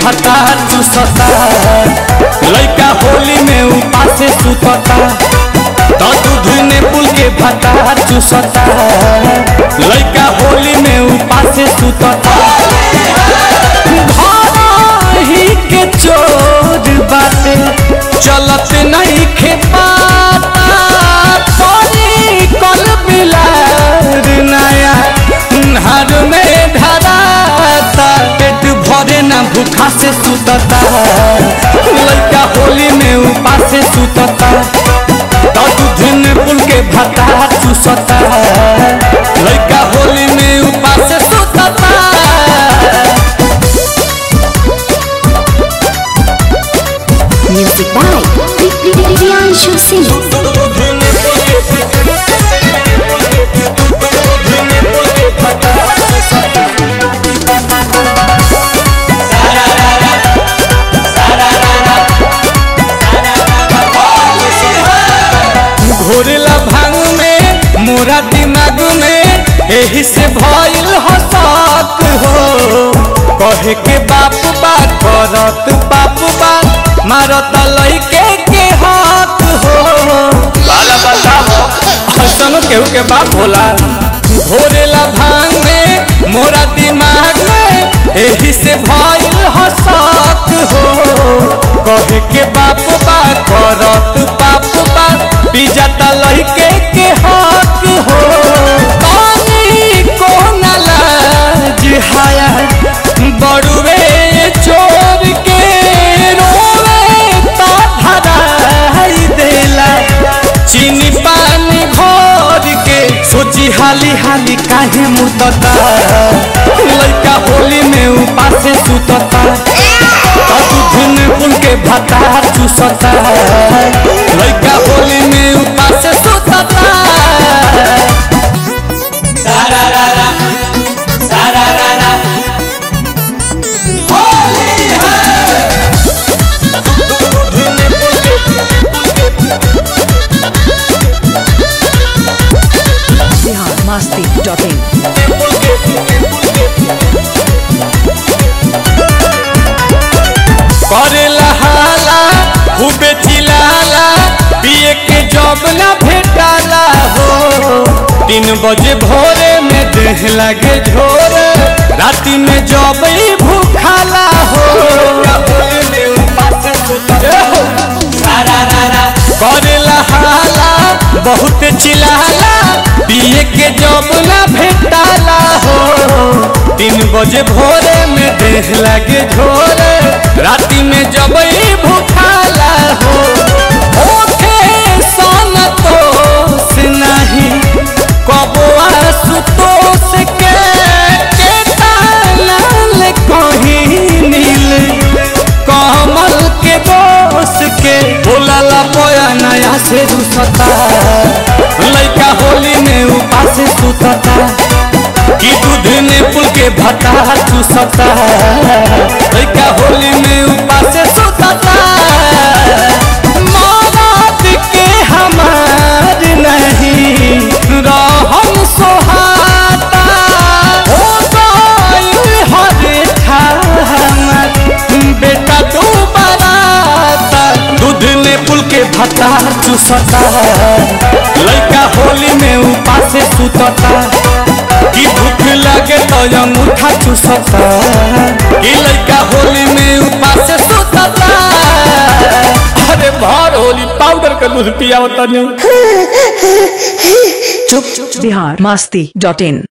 भतार चूसता लइका होली में उपासे सुतता तो दूध ने पुल के भतार चूसता लइका होली में उपासे सुतता घर ही के चोर बाटे चलत नहीं खेपाता पानी कल बिलार नया हर में धराता पेट भरे ना भूखा से सुतता लड़का होली में उपास से सुतता तो दूध में पुल के भता चूसता लड़का होली में उपास से सुतता Music by Priyanshu Singh. घोरला भांग में मोरा दिमाग में एही से भइल हसत हो कहे के बाप बात करत बाप बात मारत लइके के हाथ हो बाला बताओ हसन केहू के बाप होला घोरला भांग में मोरा दिमाग में एही से भइल हसत हो कहे के बाप बात करत बाप बात पिजाता लइके के हक हो पानी को न लाज हाया बड़ुए चोर के रोवे ता धराई देला चीनी पानी घोर के सोची हाली हाली काहे मुतता लइका होली में उपासे सुतता दूध में पुल के भता चूसता लइका होली में उपास सुतता सारा रारा सारा रारा होली है biharmasti.in करेला हाला खूबे चिलाला पिए के जब ना भेटाला हो तीन बजे भोरे में देह लगे झोर राति में जब ही भूखाला हो करेला हाला बहुत चिलाला पिए के जब ना भेटाला हो तीन बजे भोरे में देह लगे झोरे राति में जब ही भूखाला हो ओठे सन तोस नहीं कबुआ सुतोष के केतालाल कहीं नील कमल के दोष के बोलला पोया नया से रुसता लइका होली में उपास सुतता कि दूध ने पुल के भता चूसता लइका होली में उपास सुतता मौत के हमार नहीं रहन सोहाता हो गइल हरे ठामर बेटा तू बराता दूध ने पुल के भता चूसता लइका होली में उपास सुतता कि भूख लगे तो अंगूठा चूसता कि लइका होली में उपास सुतता अरे भर होली पाउडर के दूध पियावता नहीं biharmasti.in